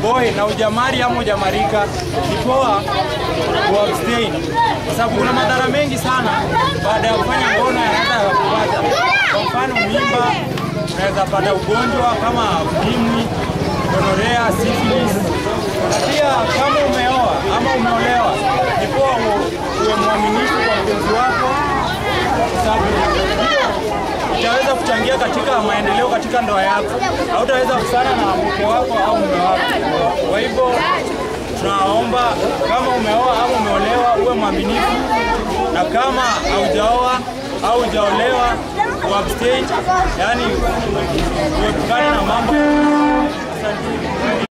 boy na ujamari ama ujamarika, ni poa kuabstain kwa sababu kuna madhara mengi sana baada ya kufanya ngono yanaweza kupata. Kwa mfano mimba, unaweza pata ugonjwa kama ukimwi, gonorea, syphilis. Na pia kama umeoa ama umeolewa, ni poa uwe mwaminifu kwa mpenzi wako kwa sababu utaweza kuchangia katika maendeleo katika ndoa yako. Hautaweza kusana na mke wako au mume wako. Kwa hivyo tunaomba kama umeoa au umeolewa uwe mwaminifu, na kama haujaoa au hujaolewa uabstain, yani uepukane na mambo